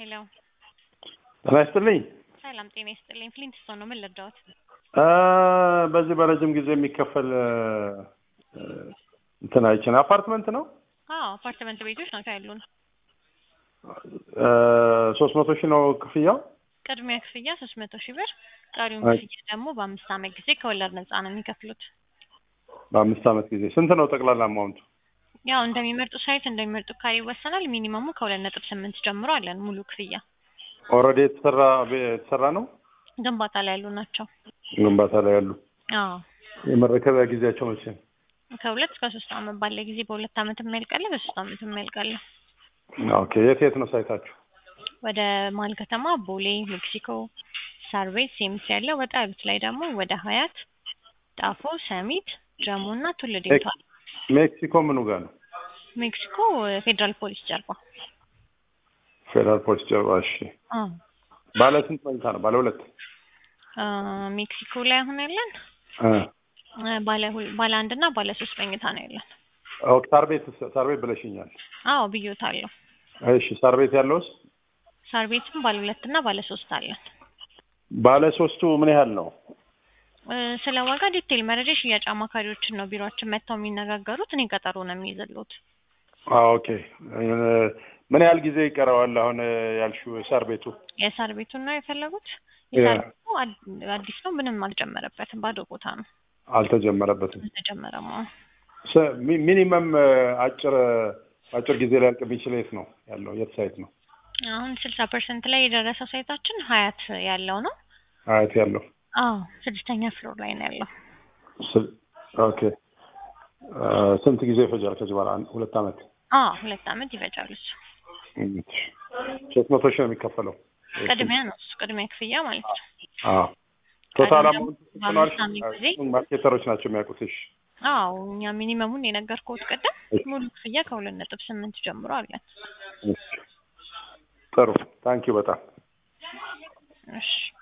ሄሎ ጤና ይስጥልኝ። ሰላም ጤና ይስጥልኝ። ፍሊንትስቶን ነው። ምን ልርዳዎት? አ፣ በዚህ በረጅም ጊዜ የሚከፈል እ፣ እንትን አይችን አፓርትመንት ነው አዎ አፓርትመንት ቤቶች ናቸው ያሉን። ሶስት መቶ ሺህ ነው ክፍያው። ቅድሚያ ክፍያ ሶስት መቶ ሺህ ብር፣ ቀሪውን አይ። ክፍያ ደግሞ በአምስት ዓመት ጊዜ ከወለድ ነፃ ነው የሚከፍሉት። በአምስት ዓመት ጊዜ ስንት ነው ጠቅላላ አማውንቱ? ያው እንደሚመርጡ ሳይት እንደሚመርጡ ካሬ ይወሰናል። ሚኒመሙ ከሁለት ነጥብ ስምንት ጀምሮ አለን ሙሉ ክፍያ። ኦልሬዲ የተሰራ ቤ- የተሰራ ነው ግንባታ ላይ ያሉ ናቸው። ግንባታ ላይ ያሉ። አዎ የመረከቢያ ጊዜያቸው መቼ ነው? ከሁለት እስከ ሶስት ዓመት ባለ ጊዜ በሁለት ዓመት የሚያልቃለ፣ በሶስት ዓመት የሚያልቃለ። ኦኬ። የት የት ነው ሳይታችሁ? ወደ መሀል ከተማ ቦሌ፣ ሜክሲኮ፣ ሳር ቤት፣ ሴምስ ያለ ወጣ ያሉት ላይ ደግሞ ወደ ሀያት፣ ጣፎ፣ ሰሚት፣ ጀሞ እና ቱሉ ዲምቱ አለ። ሜክሲኮ ምኑ ጋር ነው? ሜክሲኮ ፌዴራል ፖሊስ ጀርባ። ፌዴራል ፖሊስ ጀርባ። እሺ። አዎ ባለ ስንት መኝታ ነው? ባለ ሁለት አ፣ ሜክሲኮ ላይ አሁን ያለን እ። አ፣ ባለ ሁል- ባለ አንድ እና ባለ ሶስት መኝታ ነው ያለን። ኦኬ። ሳር ቤት ሳር ቤት ብለሽኛል። አዎ ብዮታለሁ። እሺ። ሳር ቤት ያለውስ? ሳር ቤትም ባለ ሁለት እና ባለ ሶስት አለን። ባለ ሶስቱ ምን ያህል ነው? እ፣ ስለ ዋጋ ዲቴል መረጃ የሽያጭ አማካሪዎችን ነው ቢሮአችን መጥተው የሚነጋገሩት። እኔ ቀጠሮ ነው የሚይዝልዎት። አዎ፣ ኦኬ። እ፣ ምን ያህል ጊዜ ይቀረዋል አሁን እ፣ ያልሽው ሳር ቤቱ? የሳር ቤቱን ነው የፈለጉት? ያ። የሳር ቤቱ አድ- አዲስ ነው፣ ምንም አልጨመረበትም። ባዶ ቦታ ነው፣ አልተጀመረበትም። አልተጨመረም። አዎ። ስ- ሚ- ሚኒመም እ፣ አጭር እ፣ አጭር ጊዜ ሊያልቅ የሚችል የት ነው ያለው? የት ሳይት ነው አሁን ስልሳ ፐርሰንት ላይ የደረሰው ሳይታችን ሀያት ያለው ነው። አያት ያለው? አዎ ስድስተኛ ፍሎር ላይ ነው ያለው። ስ- ኦኬ። እ፣ ስንት ጊዜ ይፈጃል ከዚህ በኋላ? አንድ- ሁለት ዓመት። አዎ ሁለት ዓመት ይፈጃል እሱ። ሶስት መቶ ሺህ ነው የሚከፈለው። ቅድሚያ ነው እሱ ቅድሚያ ክፍያ ማለት ነው። አዎ። ቶታል ቀሪው አማውንት ደግሞ በአምስት ዓመት ጊዜ? ማርኬተሮች ናቸው የሚያውቁት። እሺ። አዎ እኛ ሚኒመሙን የነገርኩት ቅድም እሺ። ሙሉ ክፍያ ከሁለት ነጥብ ስምንት ጀምሮ አለን። እሺ። ጥሩ ታንኪዩ በጣም እሺ